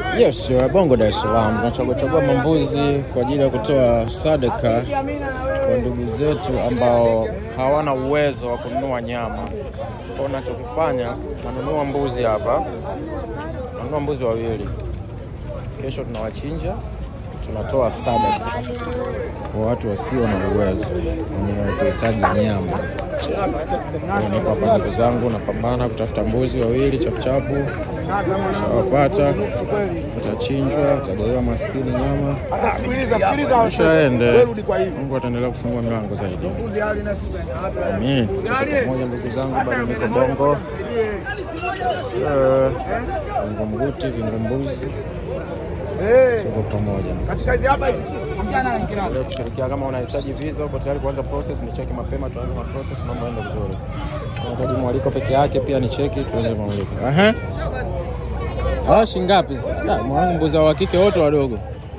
Yes, wa Bongo Dar es Salaam tunachagua chagua mambuzi kwa ajili ya kutoa sadaka kwa ndugu zetu ambao hawana uwezo wa kununua nyama. Kwa unachokifanya nanunua mbuzi hapa, nanunua mbuzi wawili, kesho tunawachinja, tunatoa sadaka kwa watu wasio na uwezo wenye kuhitaji nyama. Kwa hiyo niko hapa ndugu zangu, napambana kutafuta mbuzi wawili chapuchapu, shawapata, watachinjwa, watagaiwa maskini nyama, shaende. Mungu ataendelea kufungua milango zaidi. Amin. Tuko pamoja ndugu zangu, bado niko Bongo, Eh, Vingunguti, Vingumbuzi, tuko pamoja. Leo kushirikia kama unahitaji visa uko tayari kuanza process, ni cheki mapema, tuanze na process, mambo yaende vizuri. Unahitaji mwaliko peke yake, pia ni cheki, tuanze mwaliko. Aha. Sawa, shingapi sasa? Da, mwanangu mbuzi wa kike wote wadogo.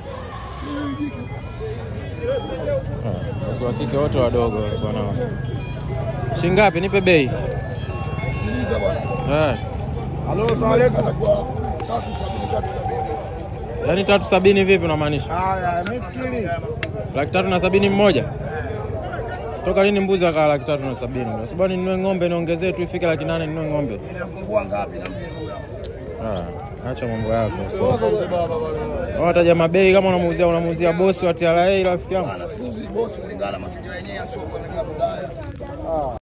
Ah, Mbuzi wa kike wote wadogo bwana. Shingapi? Nipe bei. Sikiliza bwana. Eh. Halo, salamu alaykum. Kwa tatu sabini tatu sabini. Yaani tatu sabini vipi unamaanisha? Haya, mimi Laki tatu na sabini mmoja? Toka lini mbuzi akawa laki tatu na sabini? Sababu ninunue ng'ombe niongezee tu ifike laki nane ninunue ng'ombe. inafungua ngapi na mimi Ah, acha mambo yako. So. Wataja mabei kama unamuuzia unamuuzia bosi wa TRA rafiki yangu. Bana, siuzi bosi kulingana na mazingira yenyewe ya soko ni vibaya.